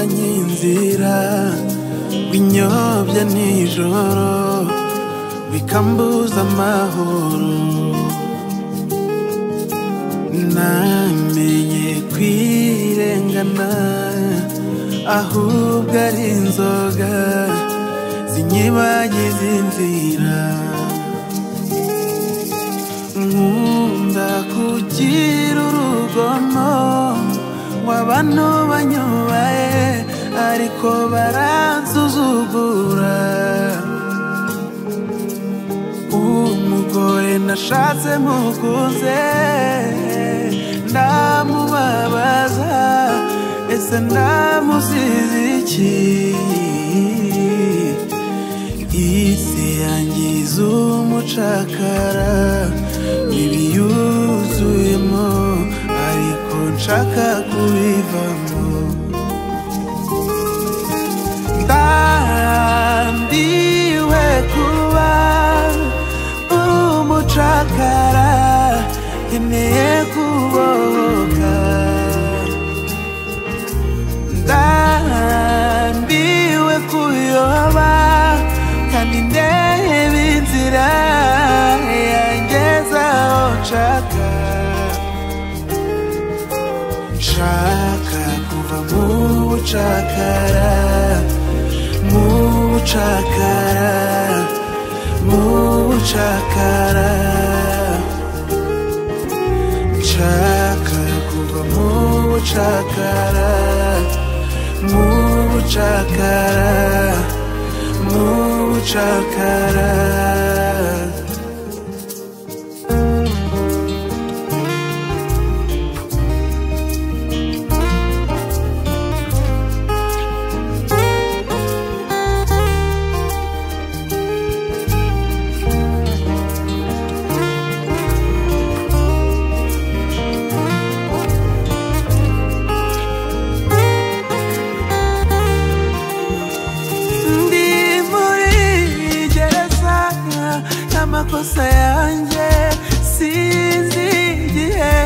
nsinzira binyobya nijoro bikambuza amahoro namenye kwirengana ahubwo ari inzoga zinyibagiza inzira nkunda kugira urugomo w'abantu banyubaye ariko baransuzugura umugore nashatse mukunze ndamubabaza ese ndamusize iki isi yangiza umucakara ibiyuzuyemo ariko nshaka kubivamo ndambiwe kuba umucakara nkeneye kubohoka ndambiwe kuyoba kandi ndeba inzira yangeza aho nshaka nshaka kuva mu bucakara mu bucakara mu bucakara nshaka kuva mu bucakara mu bucakara mu bucakara ndi muri gereza y'amakosa yanjye sinzi igihe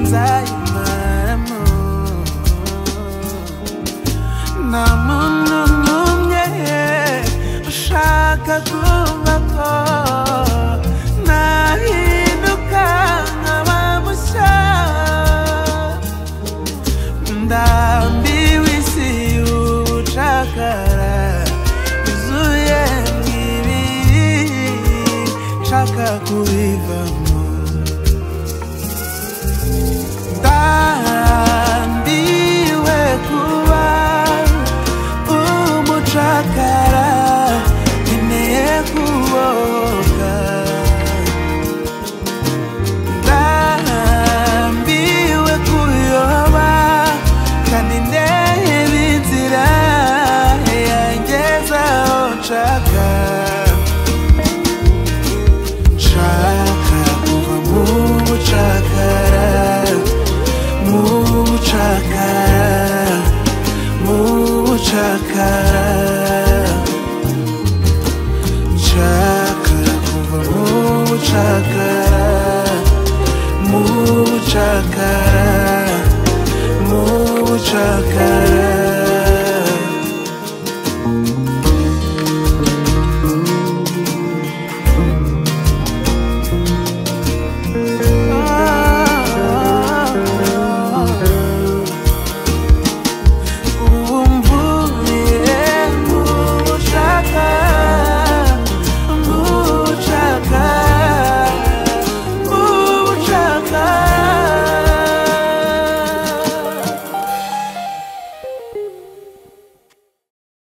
nzayimaramo nta muntu n'umwe ushaka kumva ko nahinduka nkaba mushya ndambiwe isi y'ubucakara yuzuye mwibi nshaka kubivamo ndambiwe kuba umucakara nkeneye kubohoka ndambiwe kuyoba kandi ndeba inzira yangeza aho nshaka nshaka kuva mu bucakara mu bucakara mu bucakara nshaka kuva mu bucakara mu bucakara mu bucakara